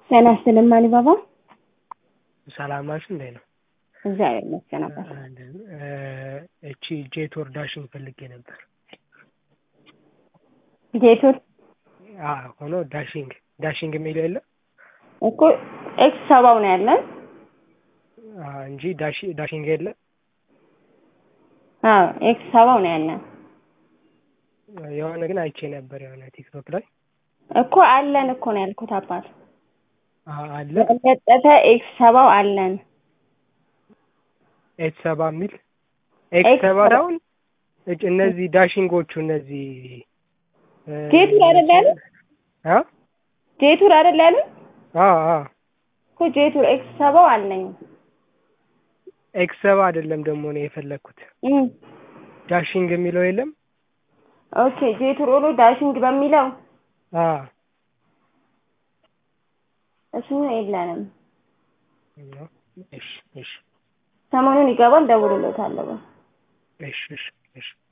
ጤና ይስጥልኝ አሊባባ። ሰላም ናችሁ? እንዴት ነው? እግዚአብሔር ይመስገን አባት። እቺ ጄቶር ዳሽን ፈልጌ ነበር። ጄቱር አዎ ሆኖ ዳሽንግ ዳሽንግ የሚለው የለ እኮ ኤክስ ሰባው ነው ያለን። አዎ እንጂ ዳሽ ዳሽንግ የለ። አዎ ኤክስ ሰባው ነው ያለን የሆነ ግን አይቼ ነበር የሆነ ቲክቶክ ላይ እኮ አለን እኮ ነው ያልኩት አባት። አዎ አለ ለጠፈ ኤክስ ሰባው አለን። ኤክስ ሰባ የሚል ኤክስ ኤክስ ሰባ ሰባ። አሁን እነዚህ ዳሽንጎቹ እነዚህ ጄቱር አይደል ያሉት? አ ጄቱር አይደል ያሉት? አዎ አዎ እኮ ጄቱር ኤክስ ሰባው አለኝ። ኤክስ ሰባ አይደለም ደግሞ ነው የፈለግኩት እም ዳሽንግ የሚለው የለም። ኦኬ ጄቱር ኦሎ ዳሽንግ በሚለው አዎ እሱ የለንም። እሺ እሺ ሰሞኑን ይገባል፣ ደውልለታለሁ። እሺ እሺ እሺ